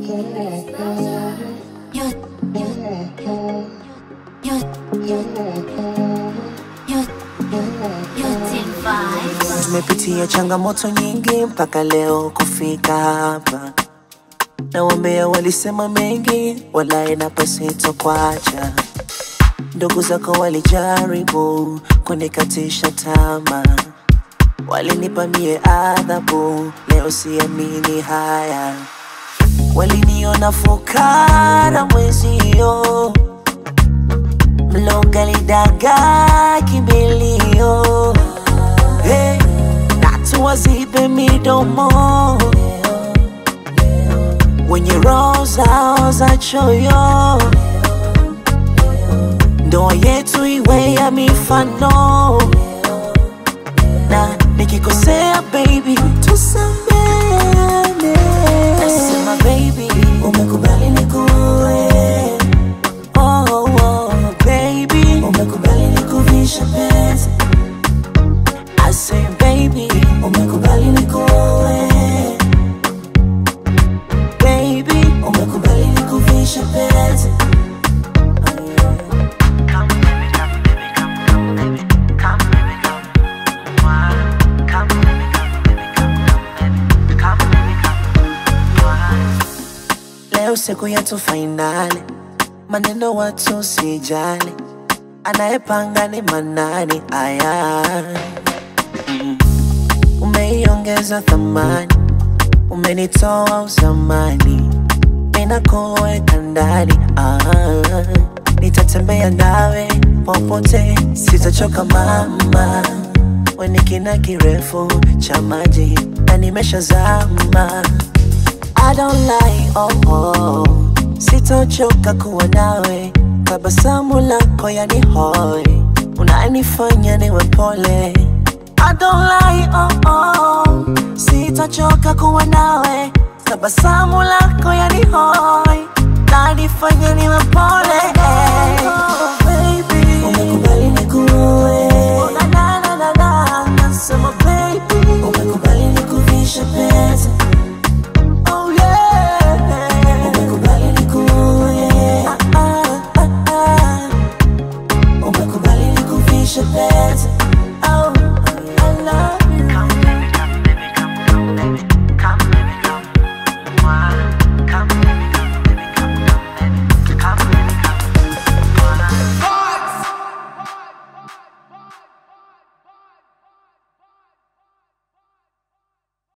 Tumepitia changamoto nyingi mpaka leo kufika hapa, na wambea walisema mengi, walaye na pasito kwacha. Ndugu zako walijaribu kunikatisha tamaa, walinipa mie adhabu, leo siamini haya. Waliniona fukara mwezio, mlongalidaga kimbilio hey, na tuwazibe midomo wenye roho zao za choyo, ndoa yetu iwe ya mifano, na nikikosea baby tusameane. Nasema baby, umekubali nikuwe oh, oh, baby, umekubali nikuvishe pesa I say baby, umekubali nikuoe Baby, umekubali nikuvishe pete Leo siku yetu fainali, maneno watu sijali, anayepanga ni manani aya umeiongeza thamani, umenitoa uzamani, ninakuweka ndani ah, nitatembea nawe popote, sitachoka mama, weni kina kirefu cha maji na nimeshazama. I don't lie, oh, oh. Sitochoka kuwa nawe, tabasamu lako yani hoi, unanifanya niwe pole I don't lie, oh oh. Sitachoka kuwa nawe, tabasamu lako yani hoi, nanifanya niwe